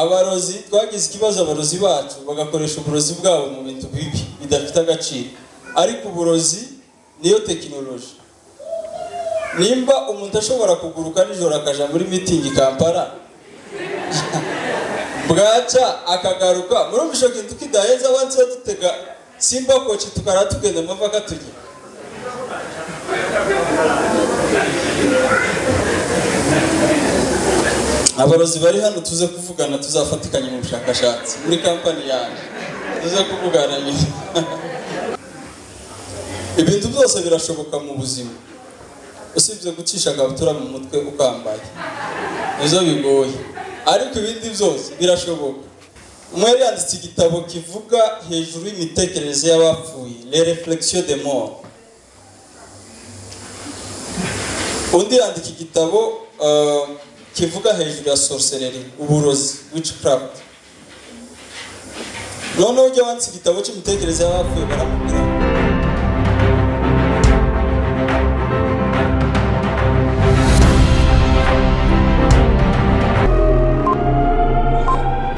abarozi twagize ikibazo abarozi bacu bagakoresha uburozi bwabo mu bintu bibi bidafite agaciro ariko uburozi niyo tekinoloji nimba umuntu ashobora kuguruka nijoro akaja muri mitingi kampala bwaca akagaruka murumva ico kintu kidaheza wansi dutega simba koci tukara tugenda mava katugira abarozi bari hano tuze kuvugana tuzafatikanya mu bushakashatsi muri kampani yanjye tuze kuvugana nyine ibintu byose birashoboka mu buzima usibye gucisha agakabutura mu mutwe ukambaye nizo bigoye ariko ibindi byose birashoboka umwe yari yanditse igitabo kivuga hejuru y'imitekerereze y'abapfuye le reflexion de mort undi yandika igitabo uh, kivuga hejuru ya sorcery uburozi witchcraft noneho ujya wanditse igitabo cy'imitekerereze y'abapfuye baramubwira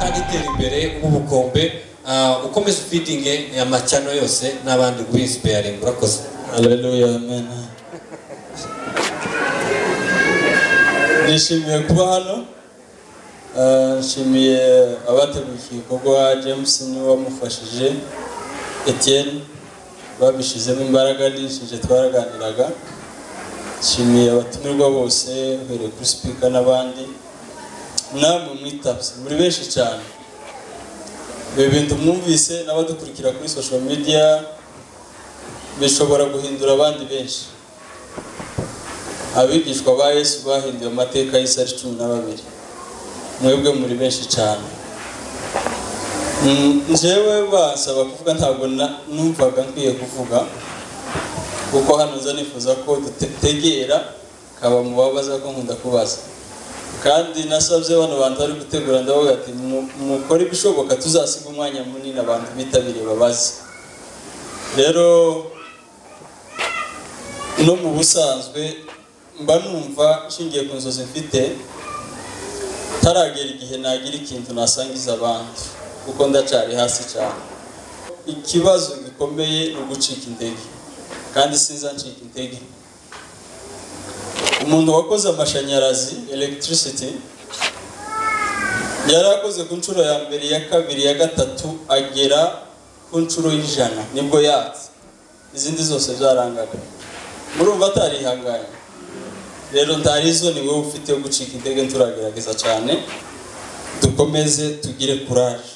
kandi itera imbere nk'ubukombe ah, ukomeze ufidinge amacano yose n'abandi guinspiring urakoze haleluya amen nishimiye kuba hano Uh, nshimiye abateguye iki gikorwa james niwe wamufashije etienne babishyizemo imbaraga nishije twaraganiraga nshimiye abatumirwa bose uhereye kuri sipika n'abandi namwe mwitabye muri benshi cyane ibi bintu mwumvise n'abadukurikira kuri social media bishobora guhindura abandi benshi abigishwa ba yesu bahinduye amateka y'isi ari cumi na babiri mwebwe muri benshi cyane Mm, njyewe basaba kuvuga ntabwo na- numvaga nkwiye kuvuga kuko hano nza nifuza ko dutegera kaba mu babaza ko nkunda kubaza kandi nasabye bano bantu bari gutegura ndavuga ati "Mu- mukore ibishoboka tuzasiga umwanya munini abantu bitabiriye babaze rero no mu busanzwe mba numva nshingiye ku nzozi mfite taragera igihe nagira ikintu nasangiza abandi kuko ndacyari hasi cyane ikibazo gikomeye ni ugucika intege kandi sinza ncika intege umuntu wakoze amashanyarazi electricity yari akoze ku nshuro ya mbere ya kabiri ya gatatu agera ku nshuro y'ijana nibwo yatse izindi zose byarangaga murumva atarihanganye rero ntarizo ni wowe ufite yo gucika intege turagerageza cyane dukomeze tugire kuraje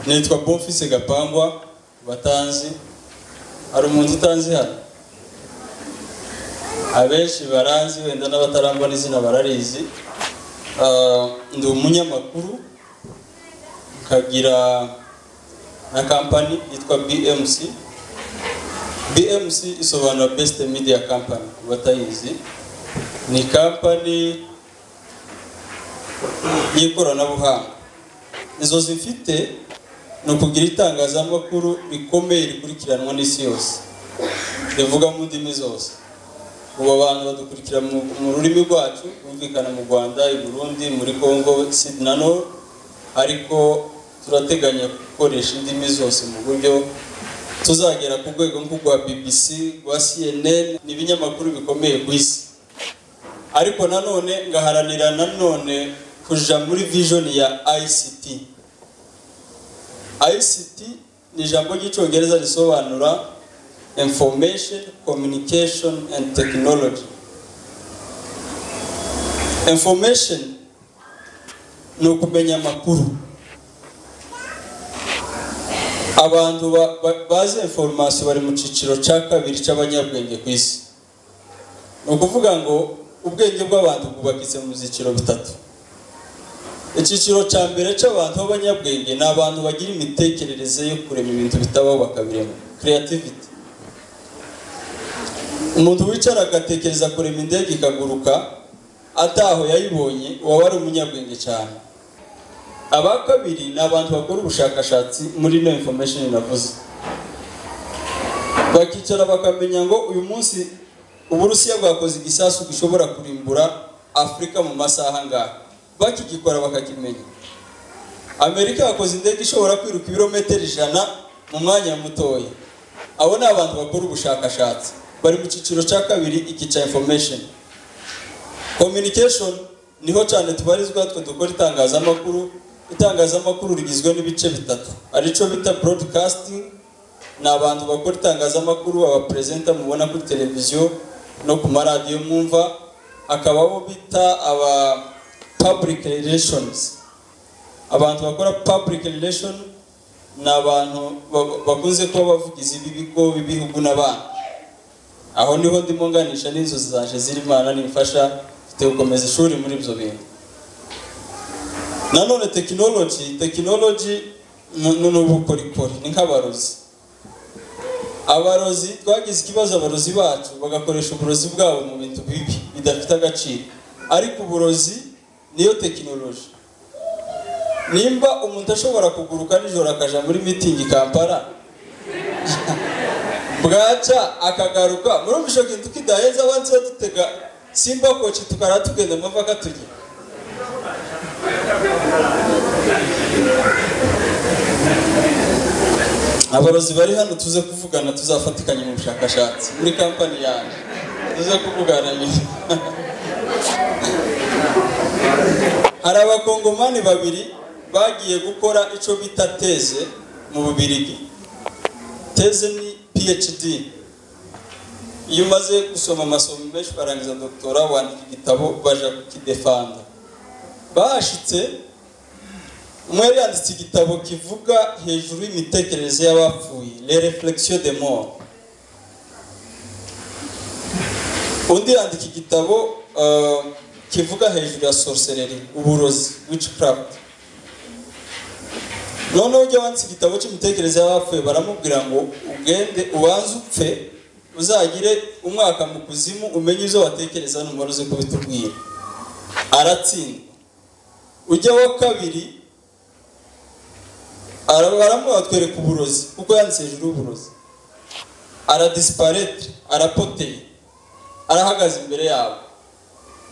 nitwa bonfise gapangwa batanzi hari umuntu utanzi hano abenshi baranzi wenda n'abatarangwa n'izina bararizi Ah, ndi umunyamakuru nkagira na kampani yitwa bmc BMC isobanura Best Media Company ku batayizi ni kampani y'ikoranabuhanga inzozi mfite ni ukugira itangazamakuru rikomeye rikurikiranwa n'isi yose rivuga mu ndimi zose ubu abantu badukurikira mu mu rurimi rwacu bumvikana mu rwanda i burundi muri congo sidi na nor ariko turateganya gukoresha indimi zose mu buryo tuzagera ku rwego nk'urwa bbc rwa cnn ni ibinyamakuru bikomeye ku isi ariko nanone ngaharanira nanone kuja muri vision ya ict ict ni ijambo ry'icyongereza risobanura information communication and technology information ni ukumenya amakuru abantu ba- ba- bazi informasiyo bari mu cyiciro cya kabiri cy'abanyabwenge ku isi ni ukuvuga ngo ubwenge bw'abantu bwubakitse mu byiciro bitatu icyiciro cya mbere cy'abantu b'abanyabwenge ni abantu bagira imitekerereze yo kurema ibintu bitabaho bakabirema creativity umuntu wicara agatekereza kurema indege ikaguruka ataho yayibonye waba ari umunyabwenge cyane aba kabiri ni abantu bakora ubushakashatsi muri ino information navuze bakicara bakamenya ngo uyu munsi uburusiya bwakoze igisasu gishobora kurimbura afurika mu masaha angahe bakigikora bakakimenya amerika yakoze indege ishobora kwiruka ibirometero ijana mu mwanya mutoya abo ni abantu bakora ubushakashatsi bari mu cyiciro cya kabiri ikica information communication niho cyane tubarizwa twe dukora itangazamakuru itangazamakuru rigizwe n'ibice bitatu arico bita broadcasting ni abantu bakora itangazamakuru abaperezida mubona kuri televiziyo no ku maradiyo mwumva akaba abo bita aba public relations abantu bakora public relation ni abantu ba- bakunze kuba bavugizi b'ibigo b'ibihugu n'abandi aho niho ndimo nganisha n'inzozi zanje ziri imana nimfasha mfite gukomeza ishuri muri ibyo bintu nanone tekinoloji tekinoloji ni ni ubukorikori ni nk'abarozi abarozi twagize ikibazo abarozi bacu bagakoresha uburozi bwabo mu bintu bibi bidafite agaciro ariko uburozi niyo tekinoloji nimba umuntu ashobora kuguruka nijoro akaja muri mitingi i kampala bwaca akagaruka murumvishe kintu kidaheza abansi badutega simba koci tukara tugenda mava katugira abarozi bari hano tuze kuvugana tuzafatikanya mu bushakashatsi muri kampani yanjye tuze kuvugana nyine hari abakongomani babiri bagiye gukora icyo bita teze mu bubirigi teze ni phd iyo umaze gusoma amasomo menshi ukarangiza doktora wandika igitabo baja kukidefanda bahashitse umwe yari yanditse igitabo kivuga hejuru y'imitekerereze y'abapfuye le reflexion de mort undi yandika igitabo uh, kivuga hejuru ya sorcerery uburozi witchcraft noneho ujya wanditse igitabo cy'imitekerereze y'abapfuye baramubwira ngo ugende ubanze upfe uzagire umwaka mu kuzimu umenye izo watekereza numara uze kubitubwira aratsindwa ujya wa kabiri ara- baramuha batwereka uburozi kuko yanditse hejuru y'uburozi aradisiparetre arapoteye arahagaze imbere yabo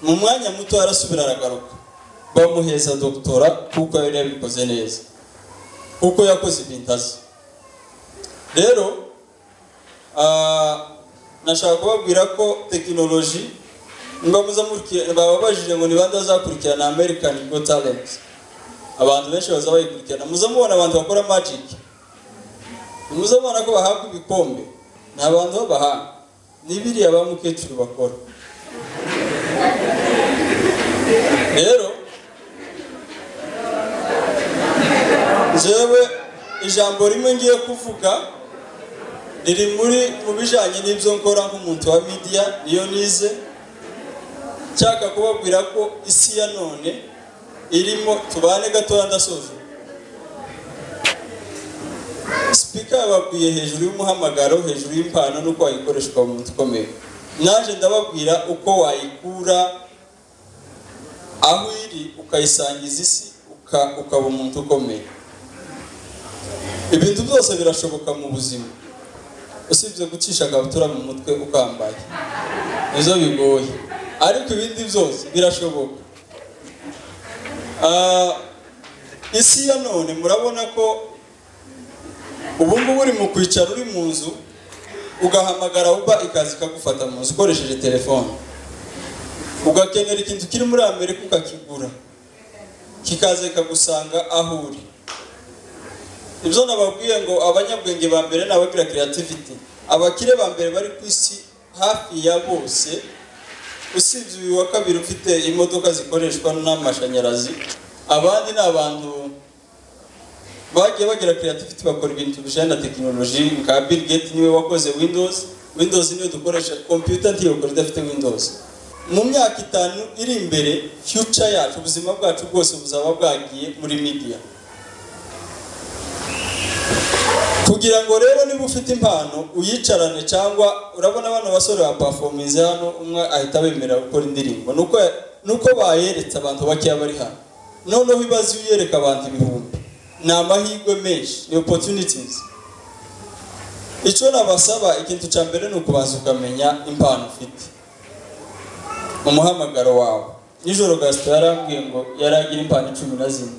mu mwanya muto arasubira aragaruka bamuheza doktora kuko yari yabikoze neza kuko yakoze ibintu azi rero ah, nashaka kubabwira ko tekinoloji niba muzamukurikira bababajije ngo ni bande bazakurikirana american go talent abantu benshi baza bayikurikirana muza mubona abantu bakora magic muza mubona ko bahabwa ibikombe ni abantu b'abahanga ni biriya ba mukecuru bakora rero njyewe ijambo rimwe ngiye kuvuga riri muri mu bijyanye n'ibyo nkora nk'umuntu wa media niyo nize nshaka kubabwira ko isi ya none irimo tubane gatoya ndasoje sipika yababwiye hejuru y'umuhamagaro hejuru y'impano n'uko wayikoresha ukaba umuntu ukomeye naje ndababwira uko wayikura aho iri ukayisangiza isi uka- ukaba umuntu ukomeye ibintu byose birashoboka mu buzima usibye gucisha akabutura mu mutwe ukambaye nizo bigoye ariko ibindi byose birashoboka Ah, isi ya none murabona ko ubu ngubu uri mu kwicara uri mu nzu ugahamagara uba ikaza ikagufata mu nzu ukoresheje telefone ugakenera ikintu kiri muri amerika ukakigura kikaza kikagusanga aho uri ibyo nababwiye ngo abanyabwenge ba mbere ni abagira creativity abakire ba mbere bari ku isi hafi ya bose usibye uyu wa kabiri ufite imodoka zikoreshwa n'amashanyarazi abandi ni abantu bagiye bagira creativity bakora ibintu bijyanye na tekinoloji nka Bill Gates niwe wakoze Windows Windows niyo dukoresha computer ntiyokora idafite Windows mu myaka itanu iri imbere future yacu ubuzima bwacu bwose buzaba bwagiye muri media kugira ngo rero niba ufite impano uyicarane cyangwa urabona abana basore ba performance hano umwe ahita bemerera gukora indirimbo nuko nuko bayeretse abantu bakeya bari hano noneho ibaze iyo uyereka abantu ibihumbi ni amahirwe menshi ni opportunities icyo nabasaba ikintu cya mbere ni ukubanza ukamenya impano ufite mu muhamagaro wawe nijoro gasito yarambwiye ngo yari agira impano cumi na zimwe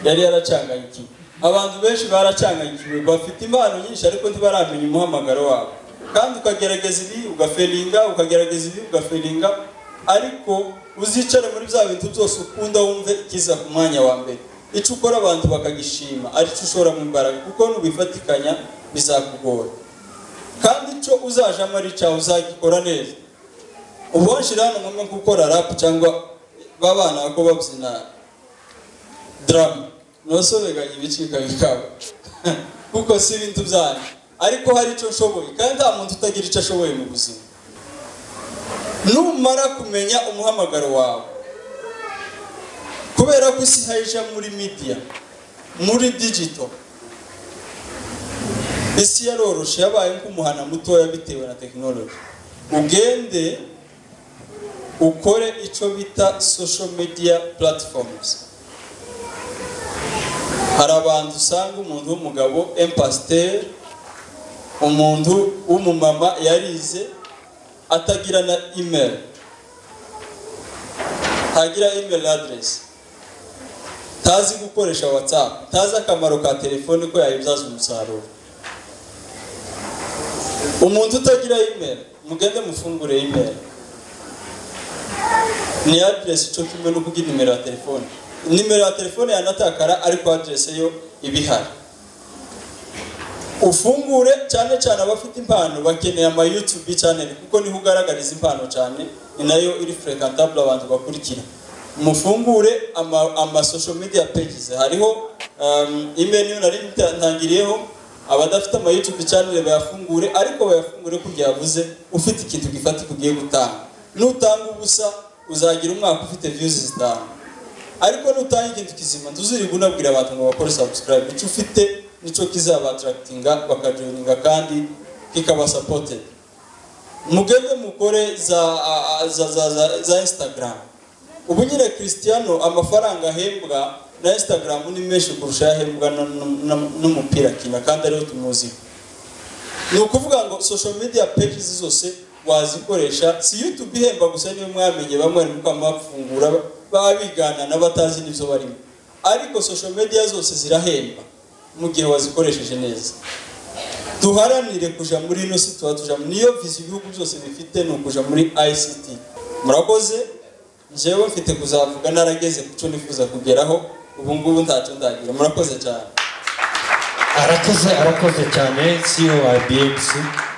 yari yaracanganyikiwe abantu benshi baracanganyikiwe bafite impano nyinshi ariko ntibaramenya umuhamagaro wabo kandi ukagerageza ibi ugafelinga ukagerageza ibi ugafelinga ariko uzicare muri bya bintu byose ukunda wumve ikiza ku mwanya wa mbere icyo ukora abantu bakagishima aricyo ushora mu mbaraga kuko nubifatikanya bizakugora kandi icyo uzajamo ari icyawe uzagikora neza ubushira hano ngombwa nko gukora rapu cyangwa babana ko babyina daramu ntusobeganye ibicika bikaba kuko si ibintu byanyu ariko hari icyo ushoboye kandi nta muntu utagira icyo ashoboye mu buzima numara kumenya umuhamagaro wawe kubera ko isi ihajya muri midiya muri digito isi yaroroshe yabaye nk'umuhana mutoya bitewe na tekinoloji ugende ukore icyo bita social media platforms hari abantu usanga umuntu w'umugabo empasiteri umuntu w'umumama yarize atagira na imeri ntagira imeri aderesi tazi gukoresha watsapu tazi akamaro ka telefone ko yayibyaza umusaruro umuntu utagira imeri mugende mufungure imeri ni aderesi icyo kimwe no kugira nimero ya telefone nimero ya telefone yanatakara ariko aderese yo iba ihari ufungure cyane cyane abafite impano bakeneye ama YouTube channel kuko niho ugaragariza impano cyane ni nayo iri frequentable abantu bakurikira mufungure ama, ama social media pages hariho um, email yo nari ntangiriyeho abadafite ama YouTube channel bayafungure ariko bayafungure kugira yavuze ufite ikintu gifatika ugiye gutanga nutanga ubusa uzagira umwaka ufite views zitanu ariko nutanga ikintu kizima ntuziribwe unabwira abantu ngo bakore subscribe icyo ufite nicyo kizabatarakitinga bakajoyininga kandi kikabasapote mugende mukore za, za, za, za, za instagram ubu nyine christiano amafaranga ahembwa na instagram ni menshi kurusha yahembwa n'umupira akina kandi ariho tumuziho ni ukuvuga ngo social media pages zose wazikoresha si youtube ihemba gusa niyo mwamenye bamwe ari mukamafungura baba biganana batazi n'ibyo barimo ariko social media zose zirahemba mu gihe wazikoresheje neza duharanire kuja muri ino si tuba tujamo niyo visi ibihugu byose bifite ni ukuja muri ict murakoze njyewe mfite kuzavuga narageze ku cyo nifuza kugeraho ubu ngubu ntacyo ndagira murakoze cyane arakoze arakoze cyane cyo wa bmc